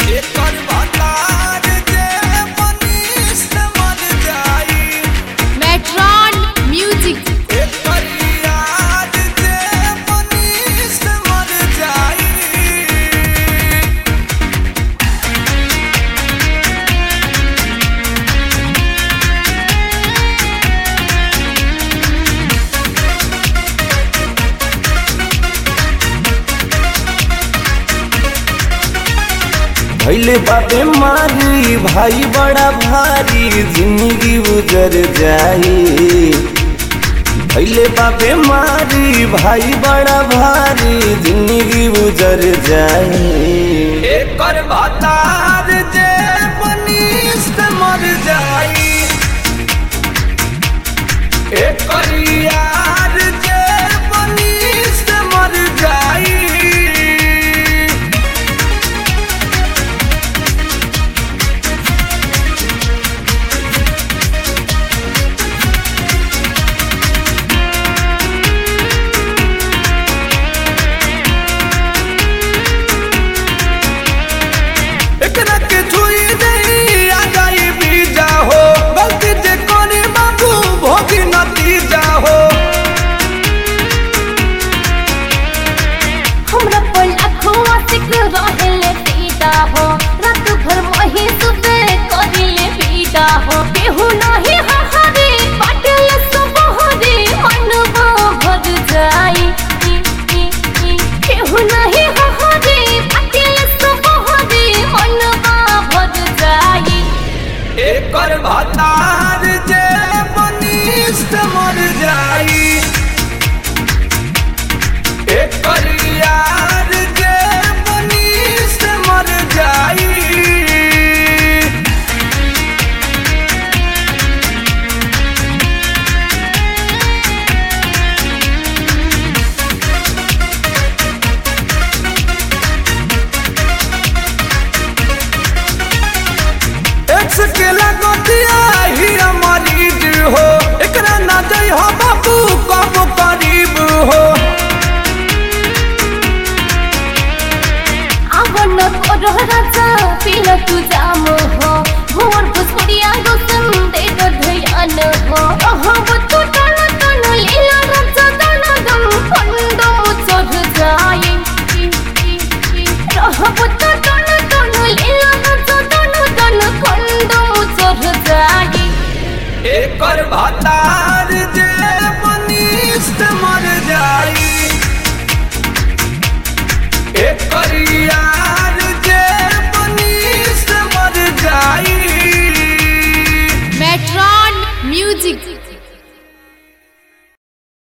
एकर भतार जे मनीष मर जाई मेट्रॉन म्यूजिक एकर याद जे मनीष मर जाई भैले बाबे मारी भाई बड़ा भारी जिंदगी उजर जाई भैले बाबे मारी भाई बड़ा भारी जिंदगी उजर जाई एकर भतार जे मनीष मर जाई एकर यार जे मनीष मर जाई एकरा के छुई नहीं आ जाई बीजा हो गलती जे कोनी बाबू भोगी नतीजा हो हमरा पर अखुआ सिक रहेले पीता हो रात भर वही सुबह करिले पीता हो केहू नहीं हहरे पाटल सुबहरे मनवा भर जाई केहू नहीं हहरे पाटल सुबहरे मनवा भर जाई एकर भतार जे मनीष मर जाई एकर यार जे मनीष मर जाई एक्स के लगतिया ही मरीज हो एकरा ना जई हो बाबू कब करीब हो आवन करो राजा पील तू जाम हो भोर भोजपुरिया गोसम दे दो ध्यान हो रहब तू टन टन लीला राजा दन दम फंदम चढ़ जाए रहब तू टन टन लीला राजा दन दन फंदम चढ़ जाए एकर भतार जे मनीष मर जाई एकर यार जे मनीष मर जाई मेट्रॉन म्यूजिक